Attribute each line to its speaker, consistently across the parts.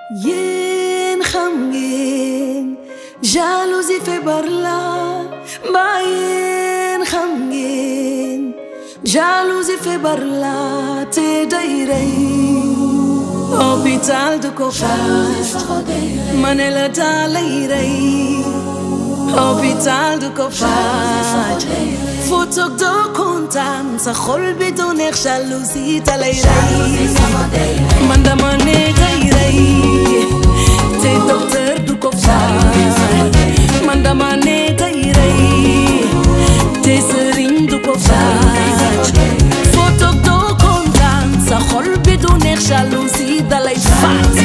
Speaker 1: yéen xam ngeen jalousie feebar la mbaa yéen xam ngeen jalousie feebar la te day rey hôpital du ko faj ma ne la daa lay rey hôpital du ko faj fu toog doo kontaan sa xol bi du neex jalousie da lay rey man dama ne day rey te docteur du ko faj man dama ne day rey te sëriñ du ko faj fu toog doo kontaan sa xol bi du neex jalousie da lay faj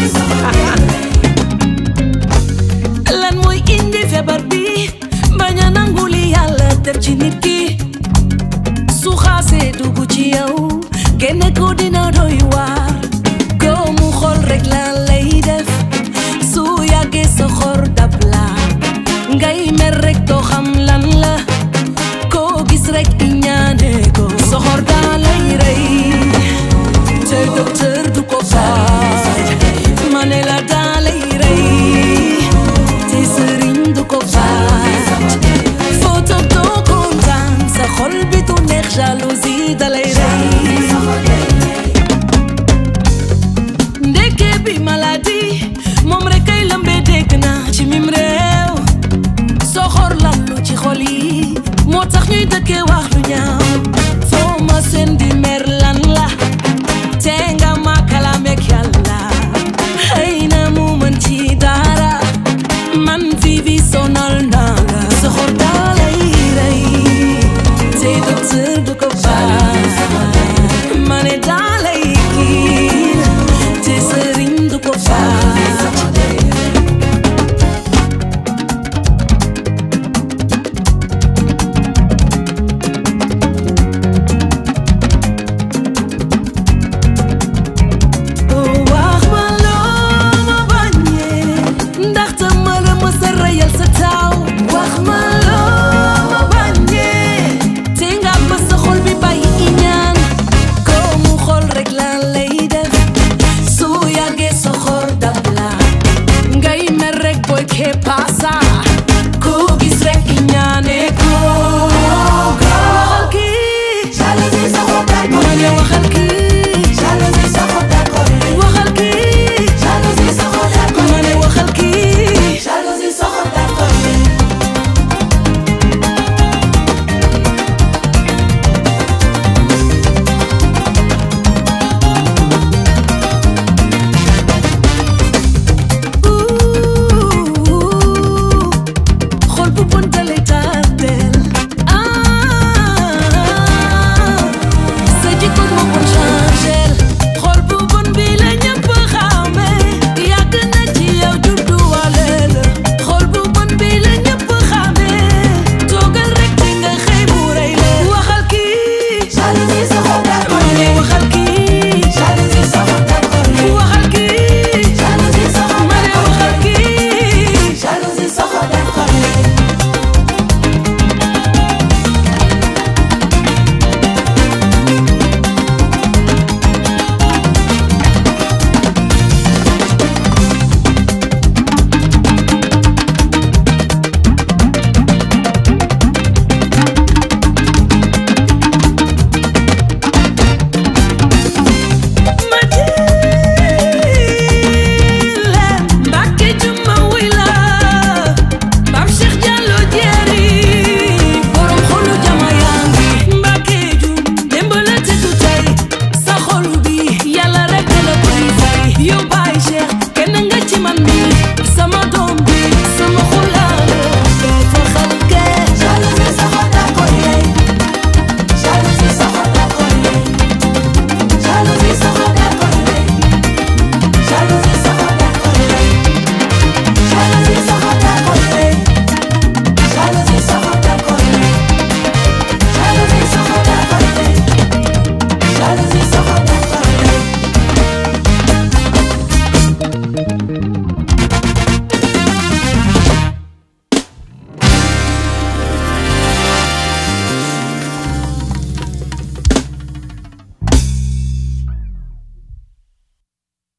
Speaker 1: lan mooy indi feebar bi bañ a nangu li yàlla def ci nit ki su xaasee dugg ci yow génne ko dina doy waar doomu xol rek la lay def su yàggee sa xor dab la ngay mer rek doo xam lan la koo gis rek i ñaane ko soxor daa lay rey te docteur du ko faj ma ne la daa lay rey te sëriñ du ko faj foo toog doo kontaan sa xol bi du neex jalousie da lay rey ndeke bi maladie moom rek kay lëmbee dégg naa ci mim réew soxor lallu ci xol yi moo tax ñuy dëkkee wax lu ñaaw foo ma seen di mer